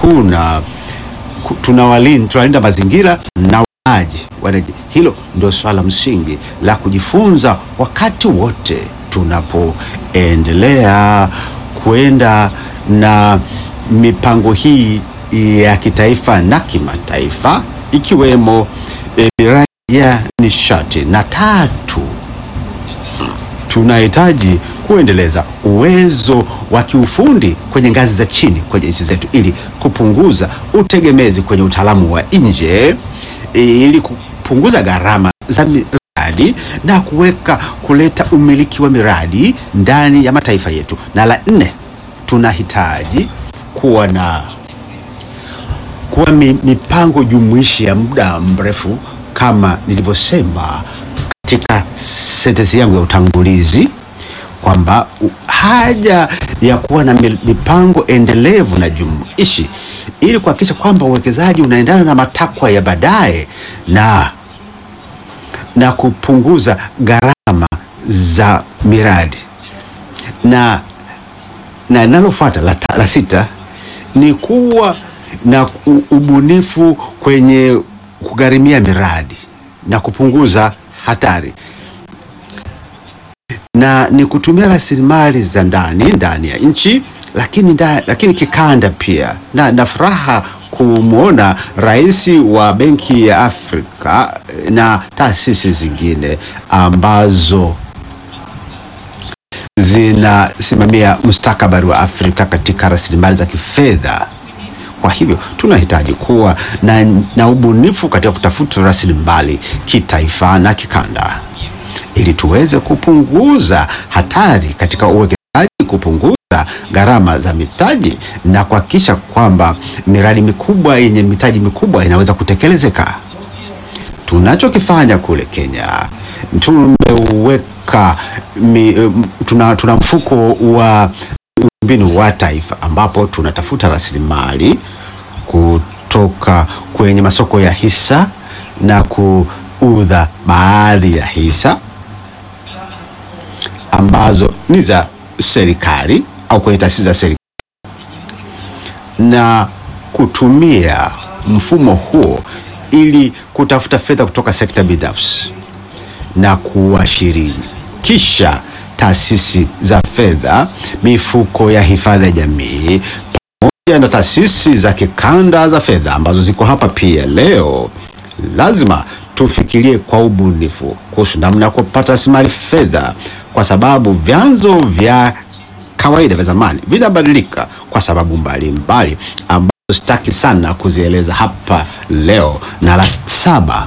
kuna ku- tunawalinda tunalinda mazingira na walaji wanaji. Hilo ndio swala msingi la kujifunza wakati wote tunapoendelea kwenda na mipango hii ya kitaifa na kimataifa ikiwemo eh, miradi ya nishati na tatu tunahitaji kuendeleza uwezo wa kiufundi kwenye ngazi za chini kwenye nchi zetu ili kupunguza utegemezi kwenye utaalamu wa nje ili kupunguza gharama za miradi na kuweka kuleta umiliki wa miradi ndani ya mataifa yetu. Na la nne, tunahitaji kuwa na kuwa mi, mipango jumuishi ya muda mrefu kama nilivyosema katika sentensi yangu ya utangulizi kwamba u- haja ya kuwa na mi- mipango endelevu na jumuishi ili kuhakikisha kwamba uwekezaji unaendana na matakwa ya baadaye na na kupunguza gharama za miradi na na linalofuata la, ta- la sita ni kuwa na u- ubunifu kwenye kugharimia miradi na kupunguza hatari na ni kutumia rasilimali za ndani ndani ya nchi lakini, nda, lakini kikanda pia na, na furaha kumwona rais wa Benki ya Afrika eh, na taasisi zingine ambazo zinasimamia mustakabali wa Afrika katika rasilimali za kifedha. Kwa hivyo tunahitaji kuwa na, na ubunifu katika kutafuta rasilimali kitaifa na kikanda ili tuweze kupunguza hatari katika uwekezaji, kupunguza gharama za mitaji na kuhakikisha kwamba miradi mikubwa yenye mitaji mikubwa inaweza kutekelezeka. Tunachokifanya kule Kenya, tumeweka mi, em, tuna, tuna mfuko wa mbinu wa taifa ambapo tunatafuta rasilimali kutoka kwenye masoko ya hisa na kuudha baadhi ya hisa ambazo ni za serikali au kwenye taasisi za serikali na kutumia mfumo huo ili kutafuta fedha kutoka sekta binafsi na kuwashirikisha taasisi za fedha, mifuko ya hifadhi ya jamii pamoja na taasisi za kikanda za fedha ambazo ziko hapa pia leo. Lazima tufikirie kwa ubunifu kuhusu namna ya kupata rasilimali fedha, kwa sababu vyanzo vya kawaida vya zamani vinabadilika kwa sababu mbalimbali ambazo sitaki sana kuzieleza hapa leo. Na la saba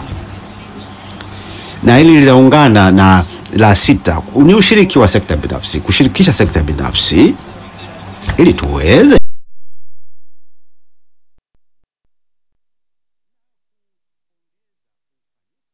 na hili linaungana na la sita ni ushiriki wa sekta binafsi, kushirikisha sekta binafsi ili tuweze